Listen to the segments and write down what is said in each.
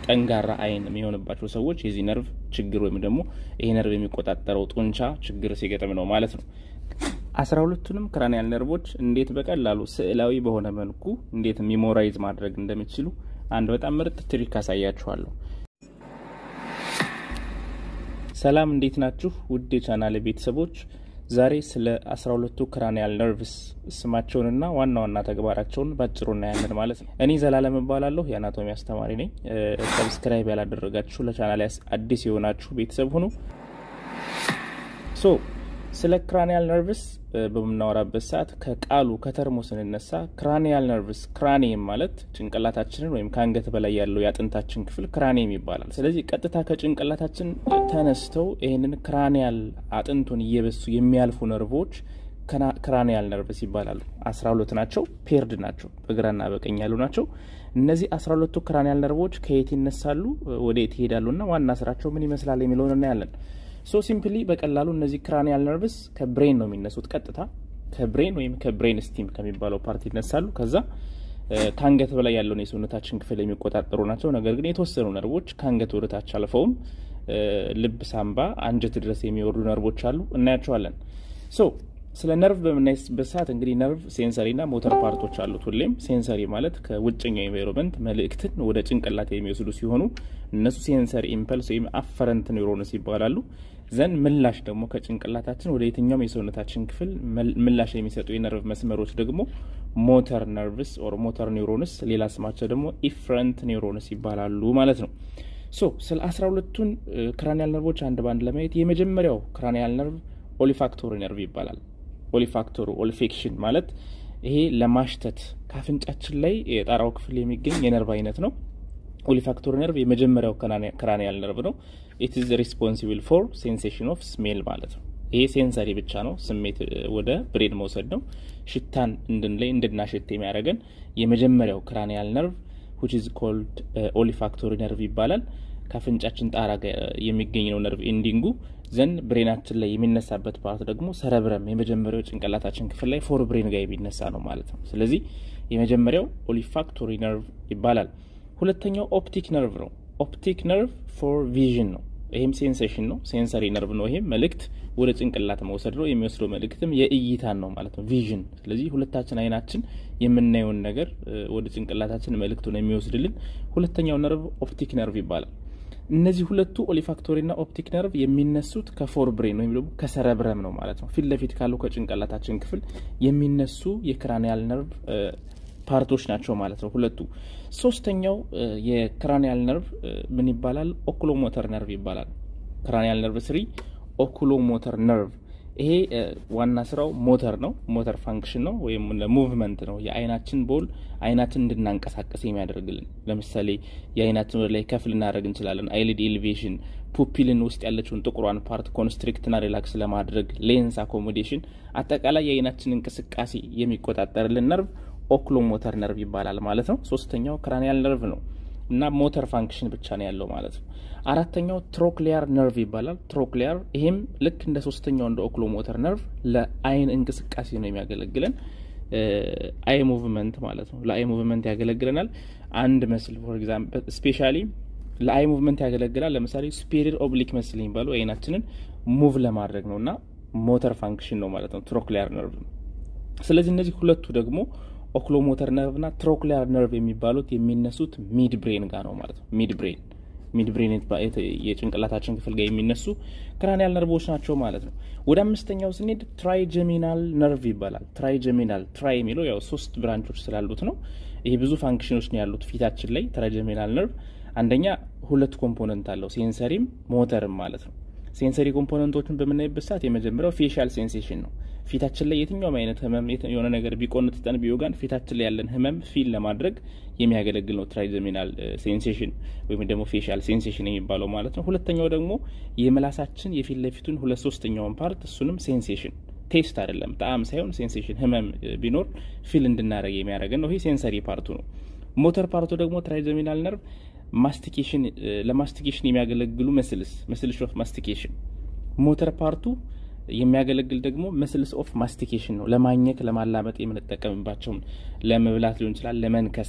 ጠንጋራ አይን የሚሆንባቸው ሰዎች የዚህ ነርቭ ችግር ወይም ደግሞ ይሄ ነርቭ የሚቆጣጠረው ጡንቻ ችግር ሲገጥም ነው ማለት ነው። አስራ ሁለቱንም ክራኒያል ነርቮች እንዴት በቀላሉ ስዕላዊ በሆነ መልኩ እንዴት ሚሞራይዝ ማድረግ እንደሚችሉ አንድ በጣም ምርጥ ትሪክ አሳያችኋለሁ። ሰላም እንዴት ናችሁ? ውድ የቻናል ቤተሰቦች ዛሬ ስለ አስራ ሁለቱ ክራኒያል ነርቭስ ስማቸውንና ዋና ዋና ተግባራቸውን ባጭሩ እናያለን ማለት ነው። እኔ ዘላለም እባላለሁ የአናቶሚ አስተማሪ ነኝ። ሰብስክራይብ ያላደረጋችሁ ለቻናል አዲስ የሆናችሁ ቤተሰብ ሁኑ። ሶ ስለ ክራኒያል ነርቭስ በምናወራበት ሰዓት ከቃሉ ከተርሞ ስንነሳ ክራኒያል ነርቭስ ክራኒየም ማለት ጭንቅላታችንን ወይም ከአንገት በላይ ያለው የአጥንታችን ክፍል ክራኒየም ይባላል። ስለዚህ ቀጥታ ከጭንቅላታችን ተነስተው ይህንን ክራኒያል አጥንቱን እየበሱ የሚያልፉ ነርቮች ክራኒያል ነርቭስ ይባላሉ። አስራ ሁለት ናቸው። ፔርድ ናቸው። በግራና በቀኝ ያሉ ናቸው። እነዚህ አስራ ሁለቱ ክራኒያል ነርቮች ከየት ይነሳሉ፣ ወደ የት ይሄዳሉና ዋና ስራቸው ምን ይመስላል የሚለውን እናያለን። ሶ ሲምፕሊ በቀላሉ እነዚህ ክራኒያል ነርቭስ ከብሬን ነው የሚነሱት። ቀጥታ ከብሬን ወይም ከብሬን ስቲም ከሚባለው ፓርቲ ይነሳሉ። ከዛ ከአንገት በላይ ያለውን የሰውነታችን ክፍል የሚቆጣጠሩ ናቸው። ነገር ግን የተወሰኑ ነርቮች ከአንገት ወደታች አልፈውም ልብ፣ ሳምባ፣ አንጀት ድረስ የሚወርዱ ነርቮች አሉ። እናያቸዋለን። ሶ ስለ ነርቭ በምናይበት ሰዓት እንግዲህ ነርቭ ሴንሰሪና ሞተር ፓርቶች አሉት። ሁሌም ሴንሰሪ ማለት ከውጭኛው ኤንቫይሮንመንት መልእክትን ወደ ጭንቅላት የሚወስዱ ሲሆኑ እነሱ ሴንሰሪ ኢምፐልስ ወይም አፈረንት ኒውሮንስ ይባላሉ። ዘንድ ምላሽ ደግሞ ከጭንቅላታችን ወደ የትኛውም የሰውነታችን ክፍል ምላሽ የሚሰጡ የነርቭ መስመሮች ደግሞ ሞተር ነርቭስ ኦር ሞተር ኒውሮንስ፣ ሌላ ስማቸው ደግሞ ኢፍረንት ኒውሮንስ ይባላሉ ማለት ነው። ሶ ስለ አስራ ሁለቱን ክራኒያል ነርቮች አንድ ባንድ ለማየት የመጀመሪያው ክራኒያል ነርቭ ኦሊፋክቶሪ ነርቭ ይባላል። ኦሊፋክቶሩ ኦሊፌክሽን ማለት ይሄ ለማሽተት ከአፍንጫችን ላይ የጣራው ክፍል የሚገኝ የነርቭ አይነት ነው። ኦሊፋክቶሪ ነርቭ የመጀመሪያው ክራኒያል ነርቭ ነው። ኢት ኢዝ ሪስፖንሲብል ፎር ሴንሴሽን ኦፍ ስሜል ማለት ነው። ይሄ ሴንሰሪ ብቻ ነው፣ ስሜት ወደ ብሬን መውሰድ ነው። ሽታን እንድንለይ እንድናሸት የሚያደርገን የመጀመሪያው ክራኒያል ነርቭ ዊች ኢዝ ኮልድ ኦሊፋክቶሪ ነርቭ ይባላል። ከአፍንጫችን ጣራ የሚገኝ ነው ነርቭ ኢንዲንጉ ዘንድ ብሬናችን ላይ የሚነሳበት ፓርት ደግሞ ሰረብረም የመጀመሪያው ጭንቅላታችን ክፍል ላይ ፎር ብሬን ጋር የሚነሳ ነው ማለት ነው። ስለዚህ የመጀመሪያው ኦሊፋክቶሪ ነርቭ ይባላል። ሁለተኛው ኦፕቲክ ነርቭ ነው። ኦፕቲክ ነርቭ ፎር ቪዥን ነው። ይህም ሴንሴሽን ነው፣ ሴንሰሪ ነርቭ ነው። ይሄም መልእክት ወደ ጭንቅላት መውሰድ ነው። የሚወስደው መልእክትም የእይታን ነው ማለት ነው፣ ቪዥን። ስለዚህ ሁለታችን አይናችን የምናየውን ነገር ወደ ጭንቅላታችን መልእክቱን የሚወስድልን ሁለተኛው ነርቭ ኦፕቲክ ነርቭ ይባላል። እነዚህ ሁለቱ ኦሊፋክቶሪና ኦፕቲክ ነርቭ የሚነሱት ከፎር ብሬን ወይም ደግሞ ከሰረብረም ነው ማለት ነው። ፊት ለፊት ካለው ከጭንቅላታችን ክፍል የሚነሱ የክራኒያል ነርቭ ፓርቶች ናቸው ማለት ነው ሁለቱ። ሶስተኛው የክራኒያል ነርቭ ምን ይባላል? ኦኩሎሞተር ነርቭ ይባላል። ክራኒያል ነርቭ ስሪ ኦኩሎሞተር ነርቭ ይሄ ዋና ስራው ሞተር ነው። ሞተር ፋንክሽን ነው ወይም ሙቭመንት ነው። የአይናችን ቦል አይናችን እንድናንቀሳቀስ የሚያደርግልን ለምሳሌ የአይናችን ወደ ላይ ከፍ ልናደርግ እንችላለን። አይሊድ ኤሌቬሽን፣ ፑፒልን ውስጥ ያለችውን ጥቁሯን ፓርት ኮንስትሪክትና ሪላክስ ለማድረግ ሌንስ አኮሞዴሽን፣ አጠቃላይ የአይናችን እንቅስቃሴ የሚቆጣጠርልን ነርቭ ኦክሎሞተር ነርቭ ይባላል ማለት ነው። ሶስተኛው ክራኒያል ነርቭ ነው እና ሞተር ፋንክሽን ብቻ ነው ያለው ማለት ነው። አራተኛው ትሮክሊያር ነርቭ ይባላል። ትሮክሊያር ይሄም ልክ እንደ ሶስተኛው እንደ ኦክሎሞተር ነርቭ ለአይን እንቅስቃሴ ነው የሚያገለግለን አይ ሙቭመንት ማለት ነው። ለአይ ሙቭመንት ያገለግለናል። አንድ መስል ፎር ኤግዛምፕል ስፔሻሊ ለአይ ሙቭመንት ያገለግላል። ለምሳሌ ሱፔሪየር ኦብሊክ መስል የሚባለው አይናችንን ሙቭ ለማድረግ ነው እና ሞተር ፋንክሽን ነው ማለት ነው ትሮክሊያር ነርቭ። ስለዚህ እነዚህ ሁለቱ ደግሞ ኦክሎሞተር ነርቭ እና ትሮክሊያር ነርቭ የሚባሉት የሚነሱት ሚድ ብሬን ጋር ነው ማለት ነው። ሚድ ብሬን ሚድ ብሬን የጭንቅላታችን ክፍል ጋር የሚነሱ ክራኒያል ነርቮች ናቸው ማለት ነው። ወደ አምስተኛው ስንሄድ ትራይጀሚናል ነርቭ ይባላል። ትራይጀሚናል ትራይ የሚለው ያው ሶስት ብራንቾች ስላሉት ነው። ይሄ ብዙ ፋንክሽኖች ነው ያሉት ፊታችን ላይ። ትራይጀሚናል ነርቭ አንደኛ ሁለት ኮምፖነንት አለው፣ ሴንሰሪም ሞተርም ማለት ነው። ሴንሰሪ ኮምፖነንቶችን በምናይበት ሰዓት የመጀመሪያው ፌሻል ሴንሴሽን ነው። ፊታችን ላይ የትኛውም አይነት ህመም የሆነ ነገር ቢቆንጥጠን ቢወጋን ፊታችን ላይ ያለን ህመም ፊል ለማድረግ የሚያገለግል ነው ትራይጀሚናል ሴንሴሽን ወይም ደግሞ ፌሻል ሴንሴሽን የሚባለው ማለት ነው። ሁለተኛው ደግሞ የምላሳችን የፊት ለፊቱን ሁለት ሶስተኛውን ፓርት እሱንም ሴንሴሽን ቴስት አይደለም ጣዕም ሳይሆን ሴንሴሽን ህመም ቢኖር ፊል እንድናደረግ የሚያደርገን ነው። ይሄ ሴንሰሪ ፓርቱ ነው። ሞተር ፓርቱ ደግሞ ትራይጀሚናል ነርቭ ማስቲኬሽን ለማስቲኬሽን የሚያገለግሉ መስልስ መስልስ ኦፍ ማስቲኬሽን ሞተር ፓርቱ የሚያገለግል ደግሞ መስልስ ኦፍ ማስቲኬሽን ነው። ለማኘክ ለማላመጥ የምንጠቀምባቸውን ለመብላት ሊሆን ይችላል፣ ለመንከስ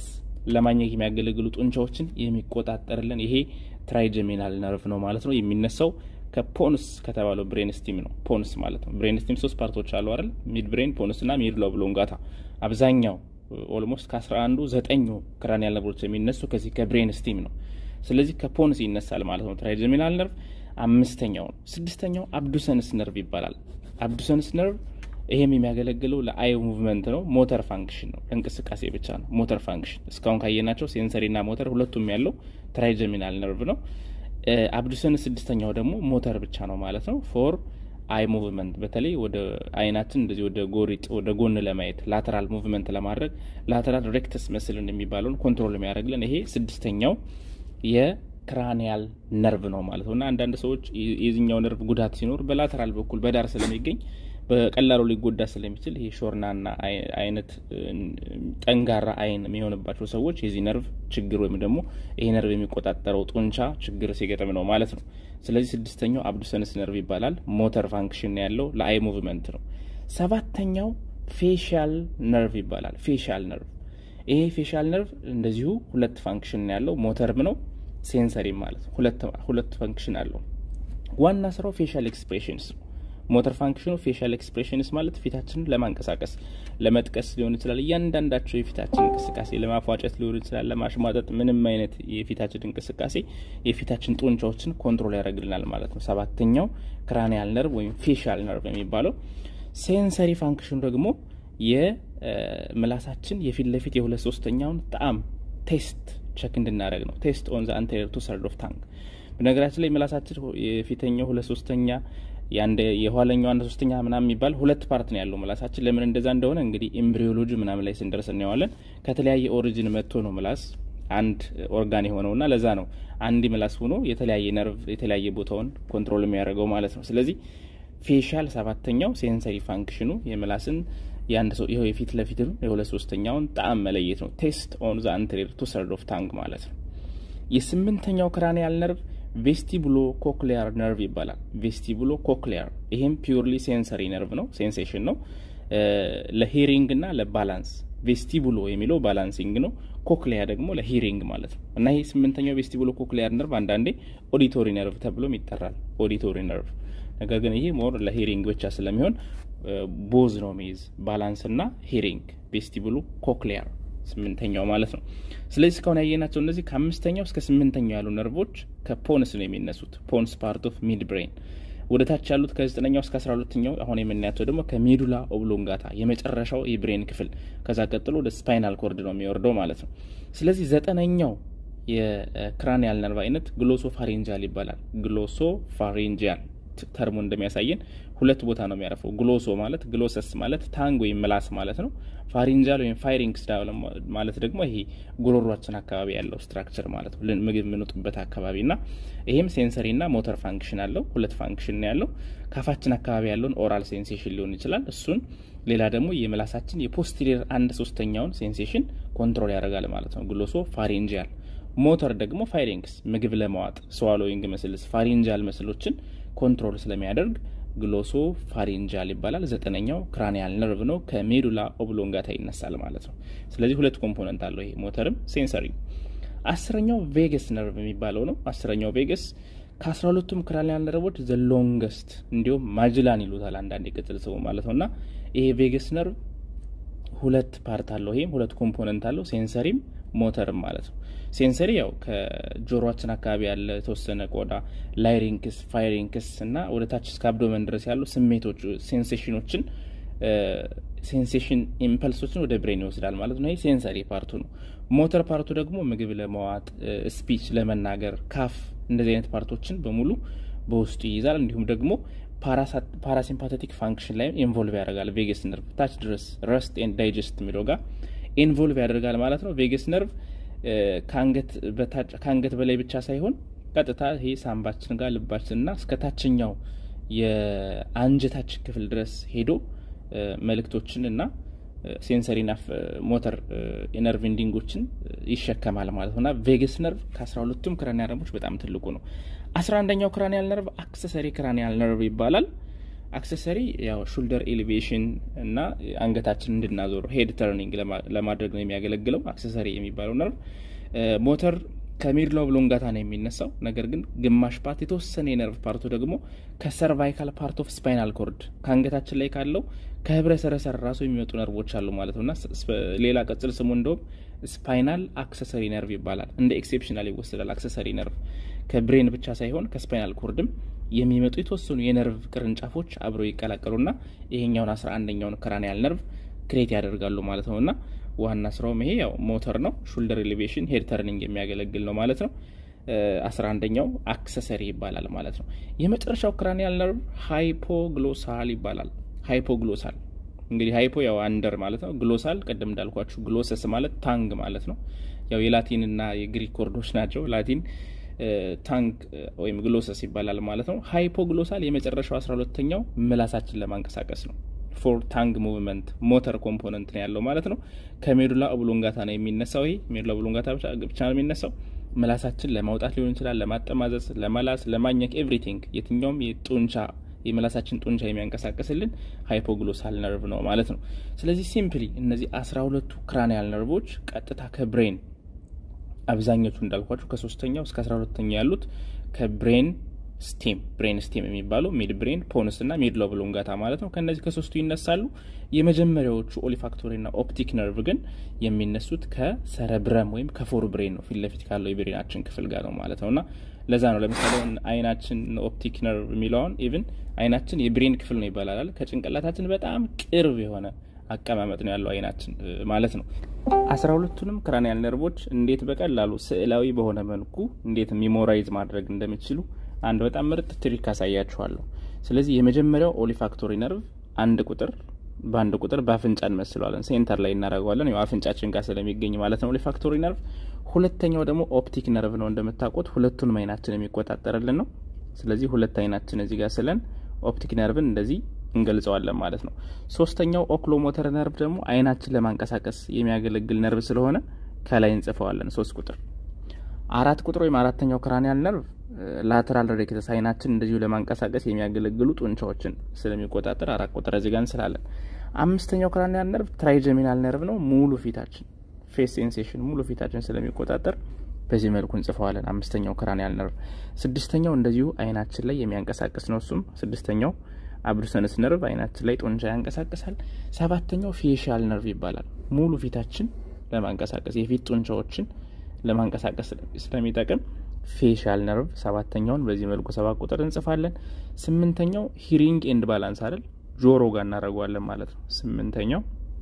ለማግኘት የሚያገለግሉ ጡንቻዎችን የሚቆጣጠርልን ይሄ ትራይጀሚናል ነርቭ ነው ማለት ነው። የሚነሳው ከፖንስ ከተባለው ብሬን ስቲም ነው። ፖንስ ማለት ነው። ብሬን ስቲም ሶስት ፓርቶች አሉ አይደል? ሚድ ብሬን፣ ፖንስ ና ሚድላ ኦብሎንጋታ። አብዛኛው ኦልሞስት ከአስራ አንዱ ዘጠኙ ክራኒያል ነርቮች የሚነሱ ከዚህ ከብሬን ስቲም ነው። ስለዚህ ከፖንስ ይነሳል ማለት ነው ትራይጀሚናል ነርቭ። አምስተኛው ነው። ስድስተኛው አብዱሰንስ ነርቭ ይባላል። አብዱሰንስ ነርቭ ይሄም የሚያገለግለው ለአይ ሙቭመንት ነው። ሞተር ፋንክሽን ነው፣ ለእንቅስቃሴ ብቻ ነው። ሞተር ፋንክሽን እስካሁን ካየናቸው ሴንሰሪ ና ሞተር ሁለቱም ያለው ትራይጀሚናል ነርቭ ነው። አብዱሰንስ ስድስተኛው ደግሞ ሞተር ብቻ ነው ማለት ነው። ፎር አይ ሙቭመንት በተለይ ወደ አይናችን እንደዚህ ወደ ጎሪጥ ወደ ጎን ለማየት ላተራል ሙቭመንት ለማድረግ ላተራል ሬክተስ መስልን የሚባለውን ኮንትሮል የሚያደርግልን ይሄ ስድስተኛው የክራኒያል ነርቭ ነው ማለት ነው። እና አንዳንድ ሰዎች የዚኛው ነርቭ ጉዳት ሲኖር በላተራል በኩል በዳር ስለሚገኝ በቀላሉ ሊጎዳ ስለሚችል ይሄ ሾርናና አይነት ጠንጋራ አይን የሚሆንባቸው ሰዎች የዚህ ነርቭ ችግር ወይም ደግሞ ይሄ ነርቭ የሚቆጣጠረው ጡንቻ ችግር ሲገጥም ነው ማለት ነው። ስለዚህ ስድስተኛው አብዱሰንስ ነርቭ ይባላል። ሞተር ፋንክሽን ያለው ለአይ ሙቭመንት ነው። ሰባተኛው ፌሻል ነርቭ ይባላል። ፌሻል ነርቭ ይሄ ፌሻል ነርቭ እንደዚሁ ሁለት ፋንክሽን ያለው ሞተርም ነው ሴንሰሪም ማለት ሁለት ፋንክሽን አለው። ዋና ስራው ፌሻል ኤክስፕሬሽንስ ነው። ሞተር ፋንክሽኑ ፌሻል ኤክስፕሬሽንስ ማለት ፊታችንን ለማንቀሳቀስ ለመጥቀስ ሊሆን ይችላል። እያንዳንዳቸው የፊታችን እንቅስቃሴ ለማፏጨት ሊሆን ይችላል፣ ለማሽሟጠጥ፣ ምንም አይነት የፊታችን እንቅስቃሴ የፊታችን ጡንቻዎችን ኮንትሮል ያደርግልናል ማለት ነው። ሰባተኛው ክራኒያል ነርቭ ወይም ፌሻል ነርቭ የሚባለው ሴንሰሪ ፋንክሽኑ ደግሞ የምላሳችን የፊት ለፊት የሁለት ሶስተኛውን ጣዕም ቴስት ቸክ እንድናደረግ ነው። ቴስት ኦን ዘ አንቴሪየር ቱ ሰርድ ኦፍ ታንግ። በነገራችን ላይ ምላሳችን የፊተኛው ሁለት ሶስተኛ የኋለኛው አንድ ሶስተኛ ምናምን የሚባል ሁለት ፓርት ነው ያለው ምላሳችን። ለምን እንደዛ እንደሆነ እንግዲህ ኤምብሪዮሎጂ ምናምን ላይ ስንደርስ እናየዋለን። ከተለያየ ኦሪጂን መጥቶ ነው ምላስ አንድ ኦርጋን የሆነውና ለዛ ነው አንድ ምላስ ሆኖ የተለያየ ነርቭ የተለያየ ቦታውን ኮንትሮል የሚያደርገው ማለት ነው። ስለዚህ ፌሻል ሰባተኛው ሴንሰሪ ፋንክሽኑ የምላስን የአንድ ሰው ይኸው የፊት ለፊት የሁለት ሶስተኛውን ጣዕም መለየት ነው። ቴስት ኦን ዘ አንቴሪየር ቱ ሰርድ ኦፍ ታንግ ማለት ነው። የስምንተኛው ክራኒያል ነርቭ ቬስቲቡሎ ኮክሊያር ነርቭ ይባላል። ቬስቲቡሎ ኮክሊያር ይሄም ፒውርሊ ሴንሰሪ ነርቭ ነው፣ ሴንሴሽን ነው። ለሂሪንግ እና ለባላንስ ቬስቲቡሎ የሚለው ባላንሲንግ ነው። ኮክሊያ ደግሞ ለሂሪንግ ማለት ነው። እና ይሄ ስምንተኛው ቬስቲቡሎ ኮክሊያር ነርቭ አንዳንዴ ኦዲቶሪ ነርቭ ተብሎም ይጠራል። ኦዲቶሪ ነርቭ ነገር ግን ይሄ ሞር ለሂሪንግ ብቻ ስለሚሆን ቦዝ ነው ሚይዝ ባላንስ እና ሂሪንግ ቬስቲቡሎ ኮክሊያር ስምንተኛው ማለት ነው። ስለዚህ እስካሁን ያየናቸው እነዚህ ከአምስተኛው እስከ ስምንተኛው ያሉ ነርቮች ከፖንስ ነው የሚነሱት። ፖንስ ፓርት ኦፍ ሚድ ብሬን። ወደ ታች ያሉት ከዘጠነኛው እስከ አስራ ሁለተኛው አሁን የምናያቸው ደግሞ ከሜዱላ ኦብሎንጋታ የመጨረሻው የብሬን ክፍል፣ ከዛ ቀጥሎ ወደ ስፓይናል ኮርድ ነው የሚወርደው ማለት ነው። ስለዚህ ዘጠነኛው የክራኒያል ነርቭ አይነት ግሎሶ ፋሬንጃል ይባላል። ግሎሶ ፋሬንጃል ተርሙ እንደሚያሳየን ሁለት ቦታ ነው የሚያረፈው። ግሎሶ ማለት ግሎሰስ ማለት ታንግ ወይም ምላስ ማለት ነው። ፋሪንጃል ወይም ፋይሪንግስ ማለት ደግሞ ይሄ ጉሮሯችን አካባቢ ያለው ስትራክቸር ማለት ነው፣ ምግብ የምንውጥበት አካባቢ እና ይሄም ሴንሰሪ እና ሞተር ፋንክሽን አለው። ሁለት ፋንክሽን ነው ያለው። ካፋችን አካባቢ ያለውን ኦራል ሴንሴሽን ሊሆን ይችላል እሱን፣ ሌላ ደግሞ የምላሳችን የፖስቴሪየር አንድ ሶስተኛውን ሴንሴሽን ኮንትሮል ያደርጋል ማለት ነው። ግሎሶ ፋሪንጃል ሞተር ደግሞ ፋይሪንግስ ምግብ ለማዋጥ ስዋሎዊንግ መስልስ ፋሪንጃል መስሎችን ኮንትሮል ስለሚያደርግ ግሎሶ ፋሪንጃል ይባላል። ዘጠነኛው ክራኒያል ነርቭ ነው። ከሜዱላ ኦብሎንጋታ ይነሳል ማለት ነው። ስለዚህ ሁለት ኮምፖነንት አለው ይሄ ሞተርም ሴንሰሪ። አስረኛው ቬገስ ነርቭ የሚባለው ነው። አስረኛው ቬገስ ከአስራ ሁለቱም ክራኒያል ነርቮች ዘ ሎንገስት እንዲሁም ማጅላን ይሉታል አንዳንድ የቅጽል ስሙ ማለት ነው እና ይሄ ቬገስ ነርቭ ሁለት ፓርት አለው። ይሄም ሁለት ኮምፖነንት አለው ሴንሰሪም ሞተርም ማለት ነው። ሴንሰሪ ያው ከጆሮችን አካባቢ ያለ የተወሰነ ቆዳ ላይሪንክስ፣ ፋይሪንክስ እና ወደ ታች እስከ አብዶመን ድረስ ያሉ ስሜቶች ሴንሴሽኖችን ሴንሴሽን ኢምፐልሶችን ወደ ብሬን ይወስዳል ማለት ነው። ይህ ሴንሰሪ ፓርቱ ነው። ሞተር ፓርቱ ደግሞ ምግብ ለመዋጥ ስፒች ለመናገር ካፍ እንደዚህ አይነት ፓርቶችን በሙሉ በውስጡ ይይዛል። እንዲሁም ደግሞ ፓራሲምፓቴቲክ ፋንክሽን ላይ ኢንቮልቭ ያደርጋል። ቬገስ ነርቭ ታች ድረስ ረስት ኤንድ ዳይጀስት የሚለው ጋር ኢንቮልቭ ያደርጋል ማለት ነው። ቬገስ ነርቭ ከአንገት በላይ ብቻ ሳይሆን ቀጥታ ይሄ ሳምባችን ጋር ልባችንና እስከ ታችኛው የአንጀታችን ክፍል ድረስ ሄዶ መልእክቶችን እና ሴንሰሪና ሞተር የነርቭ ኢንዲንጎችን ይሸከማል ማለት ነውና ቬገስ ነርቭ ከአስራ ሁለቱም ክራኒያል ነርቮች በጣም ትልቁ ነው። አስራ አንደኛው ክራኒያል ነርቭ አክሰሰሪ ክራኒያል ነርቭ ይባላል። አክሰሰሪ ያው ሹልደር ኤሌቬሽን እና አንገታችን እንድናዞር ሄድ ተርኒንግ ለማድረግ ነው የሚያገለግለው አክሰሰሪ የሚባለው ነርቭ። ሞተር ከሚድል ኦብሎንጋታ ነው የሚነሳው። ነገር ግን ግማሽ ፓርት የተወሰነ የነርቭ ፓርቱ ደግሞ ከሰርቫይካል ፓርት ኦፍ ስፓይናል ኮርድ ከአንገታችን ላይ ካለው ከህብረ ሰረሰር ራሱ የሚመጡ ነርቮች አሉ ማለት ነው እና ሌላ ቅጽል ስሙ እንደውም ስፓይናል አክሰሰሪ ነርቭ ይባላል። እንደ ኤክሴፕሽናል ይወሰዳል። አክሰሰሪ ነርቭ ከብሬን ብቻ ሳይሆን ከስፓይናል ኮርድም የሚመጡ የተወሰኑ የነርቭ ቅርንጫፎች አብረው ይቀላቀሉና ይሄኛውን አስራ አንደኛውን ክራኒያል ነርቭ ክሬት ያደርጋሉ ማለት ነው እና ዋና ስራውም ይሄ ያው ሞተር ነው። ሹልደር ኤሌቬሽን ሄድ ተርኒንግ የሚያገለግል ነው ማለት ነው። አስራ አንደኛው አክሰሰሪ ይባላል ማለት ነው። የመጨረሻው ክራኒያል ነርቭ ሃይፖግሎሳል ይባላል። ሃይፖግሎሳል እንግዲህ ሃይፖ ያው አንደር ማለት ነው። ግሎሳል ቅድም እንዳልኳችሁ ግሎሰስ ማለት ታንግ ማለት ነው። ያው የላቲንና የግሪክ ወርዶች ናቸው። ላቲን ታንግ ወይም ግሎሰስ ይባላል ማለት ነው። ሃይፖግሎሳል የመጨረሻው አስራ ሁለተኛው ምላሳችን ለማንቀሳቀስ ነው። ፎር ታንግ ሙቭመንት ሞተር ኮምፖነንት ነው ያለው ማለት ነው። ከሜዱላ ኦብሎንጋታ ነው የሚነሳው። ይሄ ሜዱላ ኦብሎንጋታ ብቻ ነው የሚነሳው። ምላሳችን ለማውጣት ሊሆን ይችላል፣ ለማጠማዘዝ፣ ለመላስ፣ ለማኘክ ኤቭሪቲንግ የትኛውም የጡንቻ የምላሳችን ጡንቻ የሚያንቀሳቅስልን ሃይፖግሎሳል ነርቭ ነው ማለት ነው። ስለዚህ ሲምፕሊ እነዚህ አስራ ሁለቱ ክራኒያል ነርቮች ቀጥታ ከብሬን አብዛኞቹ እንዳልኳችሁ ከሶስተኛው እስከ አስራ ሁለተኛው ያሉት ከብሬን ስቴም ብሬን ስቴም የሚባለው ሚድ ብሬን ፖንስ እና ሚድ ኦብሎንጋታ ማለት ነው። ከእነዚህ ከሶስቱ ይነሳሉ። የመጀመሪያዎቹ ኦሊፋክቶሪ ና ኦፕቲክ ነርቭ ግን የሚነሱት ከሰረብረም ወይም ከፎር ብሬን ነው፣ ፊት ለፊት ካለው የብሬናችን ክፍል ጋር ነው ማለት ነው እና ለዛ ነው ለምሳሌ አይናችን ኦፕቲክ ነርቭ የሚለውን ኢቭን አይናችን የብሬን ክፍል ነው ይባላል። ከጭንቅላታችን በጣም ቅርብ የሆነ አቀማመጥ ነው ያለው አይናችን ማለት ነው። አስራ ሁለቱንም ክራኒያል ነርቮች እንዴት በቀላሉ ስዕላዊ በሆነ መልኩ እንዴት ሚሞራይዝ ማድረግ እንደሚችሉ አንድ በጣም ምርጥ ትሪክ አሳያችኋለሁ። ስለዚህ የመጀመሪያው ኦሊፋክቶሪ ነርቭ አንድ ቁጥር በአንድ ቁጥር በአፍንጫ እንመስለዋለን፣ ሴንተር ላይ እናደርገዋለን። ያው አፍንጫችን ጋር ስለሚገኝ ማለት ነው ኦሊፋክቶሪ ነርቭ። ሁለተኛው ደግሞ ኦፕቲክ ነርቭ ነው። እንደምታውቁት ሁለቱንም አይናችን የሚቆጣጠርልን ነው። ስለዚህ ሁለት አይናችን እዚህ ጋር ስለን ኦፕቲክ ነርቭን እንደዚህ እንገልጸዋለን ማለት ነው። ሶስተኛው ኦክሎሞተር ነርቭ ደግሞ አይናችን ለማንቀሳቀስ የሚያገለግል ነርቭ ስለሆነ ከላይ እንጽፈዋለን ሶስት ቁጥር። አራት ቁጥር ወይም አራተኛው ክራኒያል ነርቭ ላተራል ሬክተስ አይናችን እንደዚሁ ለማንቀሳቀስ የሚያገለግሉ ጡንቻዎችን ስለሚቆጣጠር አራት ቁጥር እዚህ ጋር እንስላለን። አምስተኛው ክራኒያል ነርቭ ትራይጀሚናል ነርቭ ነው። ሙሉ ፊታችን ፌስ ሴንሴሽን ሙሉ ፊታችን ስለሚቆጣጠር በዚህ መልኩ እንጽፈዋለን። አምስተኛው ክራኒያል ነርቭ። ስድስተኛው እንደዚሁ አይናችን ላይ የሚያንቀሳቅስ ነው። እሱም ስድስተኛው አብዱሰንስ ነርቭ አይናችን ላይ ጡንቻ ያንቀሳቅሳል። ሰባተኛው ፌሻል ነርቭ ይባላል። ሙሉ ፊታችን ለማንቀሳቀስ የፊት ጡንቻዎችን ለማንቀሳቀስ ስለሚጠቅም ፌሻል ነርቭ ሰባተኛውን በዚህ መልኩ ሰባት ቁጥር እንጽፋለን። ስምንተኛው ሂሪንግ ኤንድ ባላንስ አይደል ጆሮ ጋር እናደርገዋለን ማለት ነው። ስምንተኛው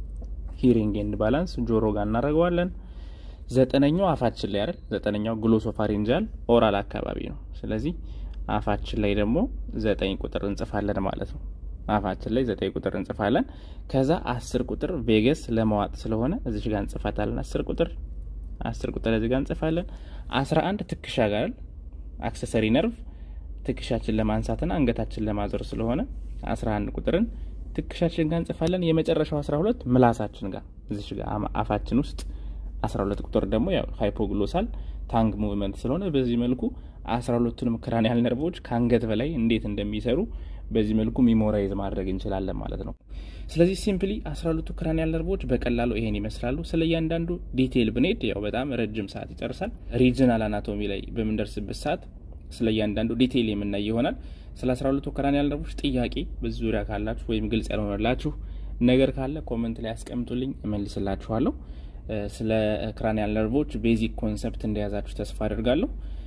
ሂሪንግ ኤንድ ባላንስ ጆሮ ጋር እናደርገዋለን። ዘጠነኛው አፋችን ላይ አይደል ዘጠነኛው ግሎሶፋሪንጃል ኦራል አካባቢ ነው። ስለዚህ አፋችን ላይ ደግሞ ዘጠኝ ቁጥር እንጽፋለን ማለት ነው። አፋችን ላይ ዘጠኝ ቁጥር እንጽፋለን። ከዛ አስር ቁጥር ቬገስ ለማዋጥ ስለሆነ እዚሽ ጋር እንጽፋታለን። አስር ቁጥር አስር ቁጥር እዚህ ጋር እንጽፋለን። አስራ አንድ ትከሻ ጋር አክሰሰሪ ነርቭ ትከሻችን ለማንሳትና አንገታችን ለማዞር ስለሆነ አስራ አንድ ቁጥርን ትከሻችን ጋር እንጽፋለን። የመጨረሻው አስራ ሁለት ምላሳችን ጋር እዚሽ ጋር አፋችን ውስጥ አስራ ሁለት ቁጥር ደግሞ ያው ሃይፖግሎሳል ታንግ ሙቭመንት ስለሆነ በዚህ መልኩ አስራ ሁለቱንም ክራኒያል ነርቮች ከአንገት በላይ እንዴት እንደሚሰሩ በዚህ መልኩ ሚሞራይዝ ማድረግ እንችላለን ማለት ነው። ስለዚህ ሲምፕሊ አስራ ሁለቱ ክራኒያል ነርቮች በቀላሉ ይሄን ይመስላሉ። ስለ እያንዳንዱ ዲቴይል ብንሄድ ያው በጣም ረጅም ሰዓት ይጨርሳል። ሪጅናል አናቶሚ ላይ በምንደርስበት ሰዓት ስለ እያንዳንዱ ዲቴይል የምናይ ይሆናል። ስለ አስራ ሁለቱ ክራኒያል ነርቮች ጥያቄ በዚህ ዙሪያ ካላችሁ ወይም ግልጽ ያልሆነላችሁ ነገር ካለ ኮመንት ላይ ያስቀምጡልኝ፣ እመልስላችኋለሁ። ስለ ክራኒያል ነርቮች ቤዚክ ኮንሰፕት እንደያዛችሁ ተስፋ አድርጋለሁ።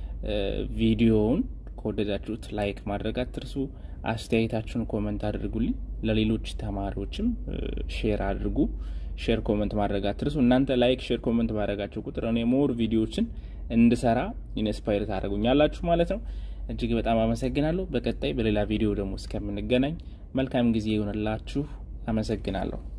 ቪዲዮውን ከወደዳችሁት ላይክ ማድረግ አትርሱ። አስተያየታችሁን ኮመንት አድርጉልኝ። ለሌሎች ተማሪዎችም ሼር አድርጉ። ሼር ኮመንት ማድረግ አትርሱ። እናንተ ላይክ፣ ሼር፣ ኮመንት ማድረጋችሁ ቁጥር እኔ ሞር ቪዲዮዎችን እንድሰራ ኢንስፓይር ታደርጉኛላችሁ ማለት ነው። እጅግ በጣም አመሰግናለሁ። በቀጣይ በሌላ ቪዲዮ ደግሞ እስከምንገናኝ መልካም ጊዜ ይሆንላችሁ። አመሰግናለሁ።